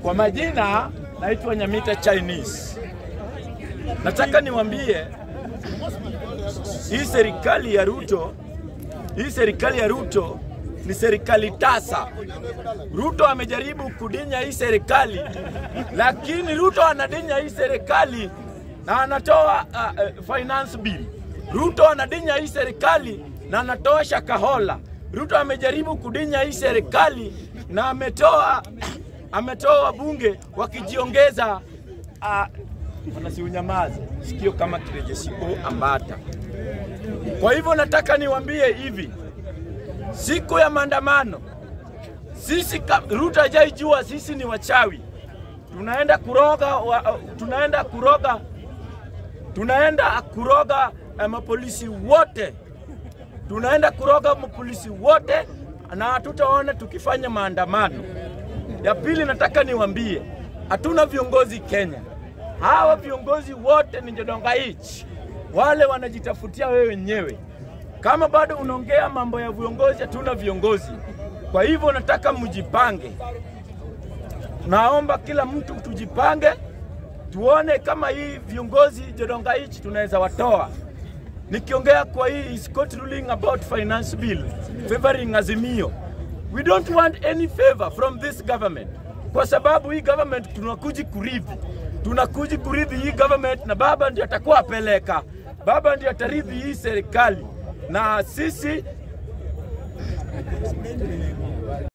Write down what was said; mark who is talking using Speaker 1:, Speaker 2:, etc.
Speaker 1: Kwa majina naitwa Nyamita Chinese. Nataka niwaambie hii serikali ya Ruto, hii serikali ya Ruto ni serikali tasa. Ruto amejaribu kudinya hii serikali, lakini Ruto anadinya hii serikali na anatoa uh, uh, finance bill. Ruto anadinya hii serikali na anatoa shakahola. Ruto amejaribu kudinya hii serikali na ametoa ametoa wabunge wakijiongeza uh, wanasiunyamaza sikio kama kirejesio ambata. Kwa hivyo nataka niwaambie hivi, siku ya maandamano sisi ka- Ruto hajaijua sisi ni wachawi, tunaenda kuroga wa, tunaenda kuroga tunaenda kuroga eh, mapolisi wote, tunaenda kuroga mapolisi wote na hatutaona tukifanya maandamano. Ya pili, nataka niwaambie hatuna viongozi Kenya. Hawa viongozi wote ni Jodongaichi, wale wanajitafutia wewe wenyewe. Kama bado unaongea mambo ya viongozi, hatuna viongozi. Kwa hivyo nataka mjipange, naomba kila mtu tujipange, tuone kama hii viongozi Jodongaichi tunaweza watoa. Nikiongea kwa hii is court ruling about finance bill favoring Azimio. We don't want any favor from this government, kwa sababu hii government tunakuji kurithi, tunakuji kurithi hii government, na baba ndio atakuwa apeleka, baba ndio atarithi hii serikali, na sisi